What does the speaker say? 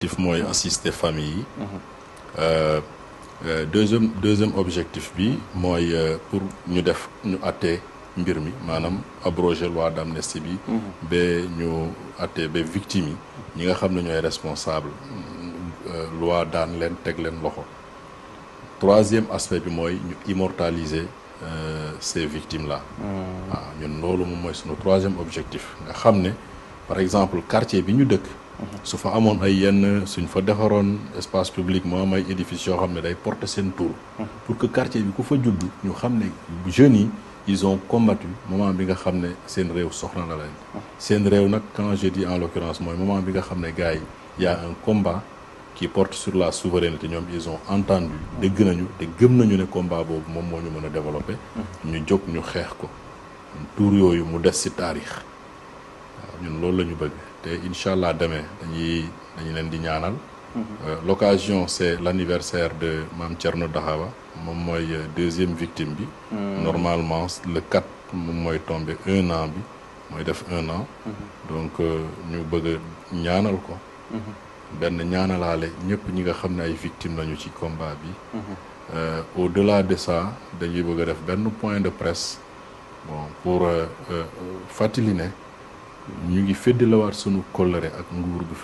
objectif mooy assister famille yi Euh, euh, deuxième deuxième objectif bi mooy euh, pour ñu def ñu àttee mbir mi maanaam abroger loi d'amnistie bi ba ñu àttee ba victimes yi ñi nga xam ne ñooy responsable euh, loi daan leen teg leen loxo troisième aspect bi mooy ñu immortaliser euh, ces victimes là waaw ñun loolu moom mooy sunu troisième objectif nga xam ne par exemple quartier bi ñu dëkk su fa amoon ay yenn suñ fa defaroon espace public moo am ay édifices yoo xam ne day porter seen tour pour que quartier bi ku fa judd ñu xam ne jeunes yi ils ont combattu moment bi nga xam ne seen réew soxla na leen seen réew nag quand je dis en l'occurrence mooy moment bi nga xam ne gars yi y a un combat qui porte sur la souveraineté ñoom ils ont entendu dégg nañu te gëm nañu ne combat boobu moom moo ñu mën a développer ñu jóg ñu xeex ko tour yooyu mu des ci taarix waaw ñun loolu la ñu bëgg te incha allah demee dañuy dañu leen di ñaanal Euh, l'occasion c'est l'anniversaire de Mame Thierno Dahawa moom mooy euh, deuxième victime bi normalement le 4 moom mooy tombé un an bi mooy def un an donc euh, ñu bëgg a ñaanal ko benn ñaanalaale ñëpp ñi nga xam ne ay victimes lañu ci combat bi Euh, au-delà de ça dañuy bëgg a def benn point de presse bon pour euh, euh, fàttali ne ñu ngi féddalawaat sunu kóllëre ak nguur gu